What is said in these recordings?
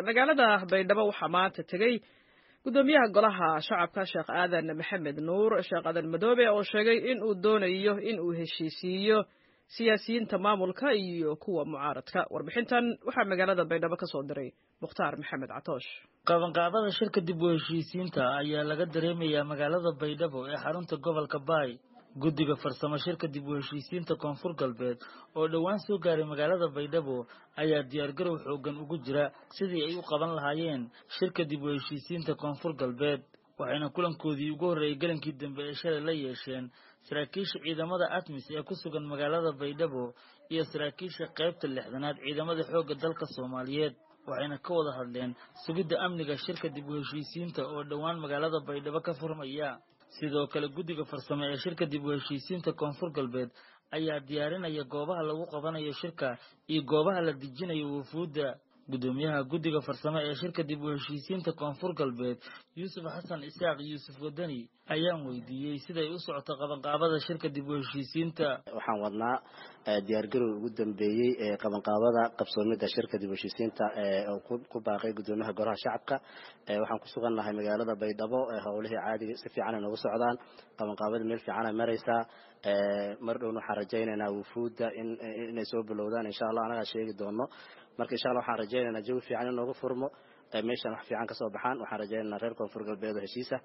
magaalada baydhabo waxaa maanta tegey gudoomiyaha golaha shacabka sheekh aadan maxamed nuur sheekh aadan madoobe oo sheegay in uu doonayo in uu heshiisiiyo siyaasiyiinta maamulka iyo kuwa mucaaradka warbixintan waxaa magaalada baydhabo ka soo diray mukhtaar maxamed catoosh qabanqaabada shirka dib u heshiisiinta ayaa laga dareemayaa magaalada baydhabo ee xarunta gobolka baay guddiga farsamo shirka dib u heshiisiinta koonfur galbeed oo dhowaan soo gaaray magaalada baydhabo ayaa diyaargarow xoogan ugu jira sidii ay u qaban lahaayeen shirka dib u heshiisiinta koonfur galbeed waxayna kulankoodii ugu horreeyay galankii dambe ee shalay la yeesheen saraakiisha ciidamada atmis ee ku sugan magaalada baydhabo iyo saraakiisha qaybta lixdanaad ciidamada xoogga dalka soomaaliyeed waxayna ka wada hadleen sugidda amniga shirka dib u heshiisiinta oo dhowaan magaalada baydhabo ka furmaya sidoo kale guddiga farsamo ee shirka dib u heshiisiinta koonfur galbeed ayaa diyaarinaya goobaha lagu qabanayo shirka iyo goobaha la dejinayo wufuudda guddoomiyaha guddiga farsamo ee shirka dib u heshiisiinta koonfur galbeed yuusuf xasan isaaq yuusuf wadani ayaan weydiiyey siday u socoto qabanqaabada shirka dib u heshiisiinta waxaan wadnaa diyaargarow ugu dambeeyey ee qabanqaabada qabsoomida shirka dib u heshiisiinta oo ku baaqay guddoomiyaha golaha shacabka waxaan ku sugan nahay magaalada baydhabo howlihii caadiga si fiican ay noogu socdaan qabanqaabada meel fiican ay maraysaa mar dhowna waxaan rajaynaynaa wufuudda inay soo bilowdaan insha allah anagaa sheegi doono marka insha allah waxaan rajaynaynaa jawi fiican in noogu furmo meeshan wax fiican kasoo baxaan waxaan rajaynaynaa reer koonfur galbeed oo heshiisa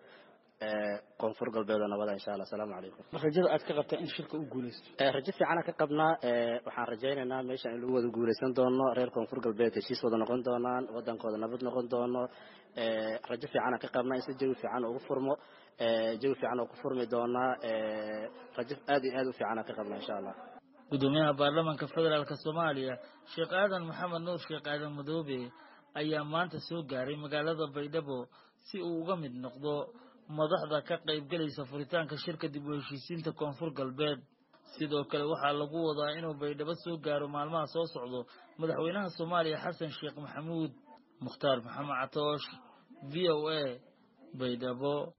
koonfur galbeed oo nabada insha allah asalaamu calaykum rajada aad ka qabtaa in shirka u guulaysto rajo fiicana ka qabnaa waxaan rajaynaynaa meeshan in lagu wada guulaysan doono reer koonfur galbeed heshiis wada noqon doonaan wadankooda nabad noqon doono rajo fiicana ka qabnaa in si jawi fiican ugu furmo jawi fiican oo ku furmi doonaa rajo aad iyo aad u fiicana ka qabnaa insha allah guddoomiyaha baarlamaanka federaalk soomaaliya sheekh aadan maxamed nuur sheekh aadan madoobe ayaa maanta soo gaaray magaalada baydhabo si uu uga mid noqdo madaxda ka qaybgelaysa furitaanka shirka dib u heshiisiinta koonfur galbeed sidoo kale waxaa lagu wadaa inuu baydhabo soo gaaro maalmaha soo socdo madaxweynaha soomaaliya xasan sheekh maxamuud mukhtaar maxamed catoosh v o a baydhabo